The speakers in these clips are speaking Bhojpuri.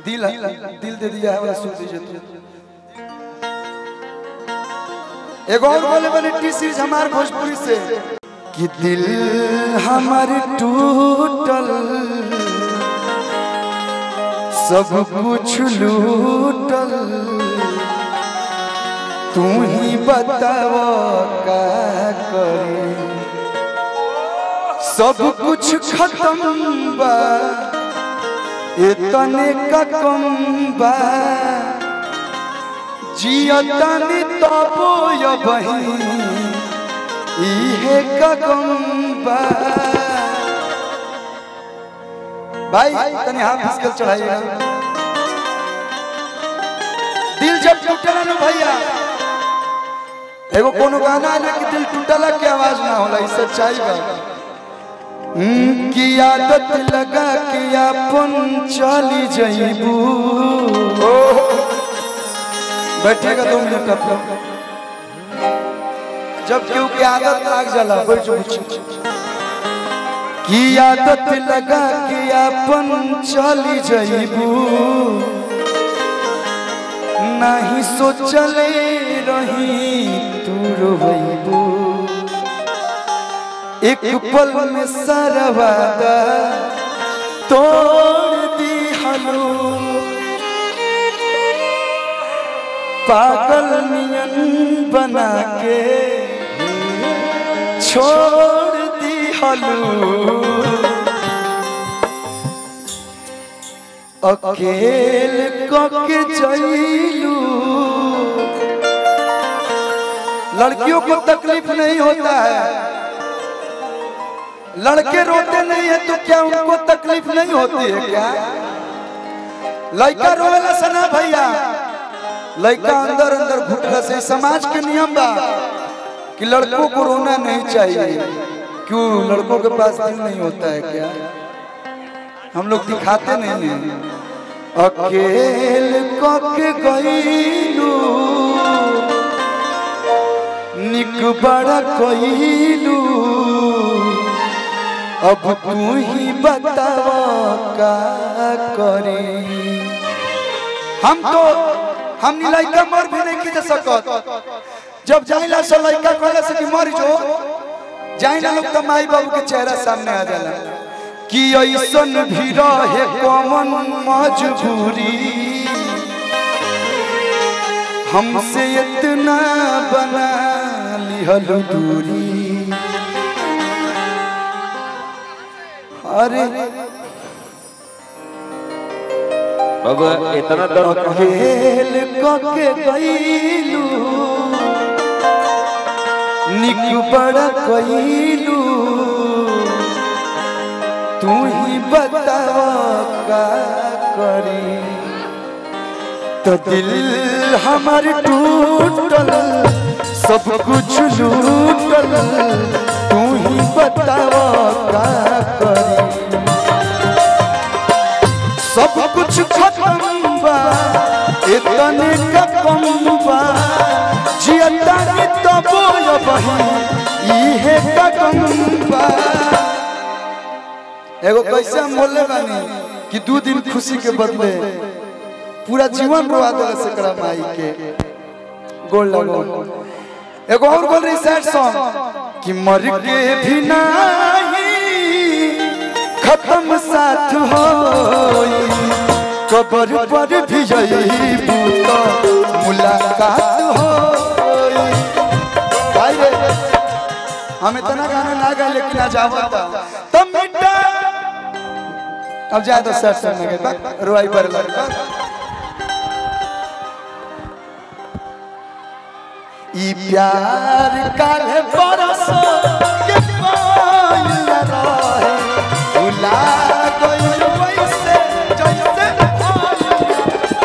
दिल दिल दे दिया है वाला सुन दीजिए तो एगो और बोले बने टी सीरीज हमार भोजपुरी से कि दिल हमार टूटल सब कुछ लूटल तू ही बताव का करे सब कुछ खत्म बा इतने का कम बा जियतनी तबो य बही इहे का कम बा भाई तनी हाथ मुश्किल चढ़ाइएगा दिल जब टूटला ना भैया एगो कोनो गाना है कि दिल टूटला के आवाज ना होला ई सच्चाई बा हम्म, की आदत लगा के अपन चली जईबू बैठेगा दो मिनट अपना जब केहू के आदत लाग जाला बैठ जाओ की आदत लगा के अपन चली जईबू नहीं सोचले रही तू रोबू एक पल में सारा वादा तोड़ दी हलो पागल नियन बना के छोड़ दी हलो अकेल कके चलू लड़कियों को तकलीफ नहीं होता है लड़के रोते नहीं है तो क्या उनको तकलीफ नहीं होती है क्या लड़का रोवेला सना भैया लड़का अंदर अंदर घुटला से समाज के नियम बा कि लड़कों को रोना नहीं चाहिए क्यों लड़कों के पास दिल नहीं होता है क्या हम लोग दिखाते नहीं हैं अकेल कके गईलू निक बड़ा कईलू अब तू ही बताव का करे हम तो हम लड़का मर भी नहीं खींच सकत जब जाइला से लड़का कहले से कि मर जो जाइला लोग तो माई बाबू के चेहरा सामने आ जाला कि ऐसन भी रहे कौन मजबूरी हमसे इतना बना लिहल दूरी अरे बाबा इतना दर्द कहाँ से? खेल कके गईलू निक बड़ा कईलू तू ही बताव का करी तो दिल हमार टूटल सब कुछ लूटल तू ही बताव का करी सब कुछ खत्म बा इतने का कम बा जियता के तबो य बही इहे का कम बा एगो कैसे हम बोले बानी कि दू दिन खुशी के बदले पूरा जीवन रोआ देले से करा माई के गोल लगो एगो और बोल रही सैड सॉन्ग कि मर के भी नहीं खत्म साथ हो कबर पर भी जईबू तो मुलाकात हो भाई रे हम इतना गाना ना गा लेकिन आज आवता तब मिटा अब जाए तो सर सर लगे रोई पर लगे ई प्यार काले बरसो के पाइल रहे भुला गइल वैसे जैसे आइल।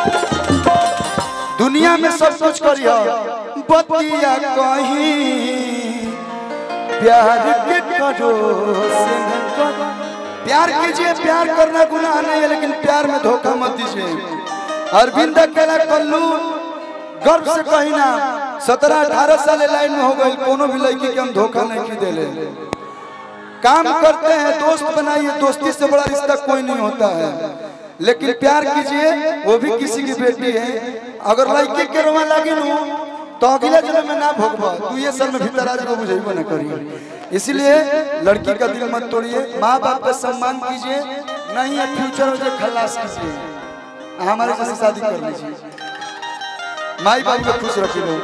दुनिया में सब कुछ करियो बतिया कहीं प्यार के करो से न करो प्यार कीजिए प्यार करना गुनाह नहीं है लेकिन प्यार में धोखा मत दीजिए अरविंद अकेला कल्लू गर्व से कही ना सत्रह अठारह साल लाइन में हो गई कोनो भी लड़की के हम धोखा नहीं की देले काम करते हैं दोस्त बनाइए दोस्ती से बड़ा रिश्ता कोई नहीं होता है लेकिन प्यार कीजिए वो भी किसी की बेटी है अगर लड़के के रोवा लगी नु तो अगले जन्म में ना भोगबा तू ये साल में भीतर आज को बुझेबो ना करिए इसलिए लड़की का दिल मत तोड़िए माँ बाप का सम्मान कीजिए नहीं है फ्यूचर में खल्लास कीजिए हमारे जैसे शादी कर लीजिए माई बाप को खुश रखिए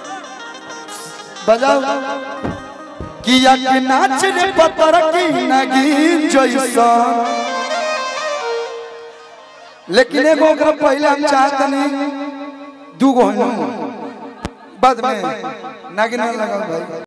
बजाओ किया के नाच रे पतर की नगीन जैसा लेकिन एगो ओकरा पहले हम चाहतनी दू गो बाद में नागिन लगा भाई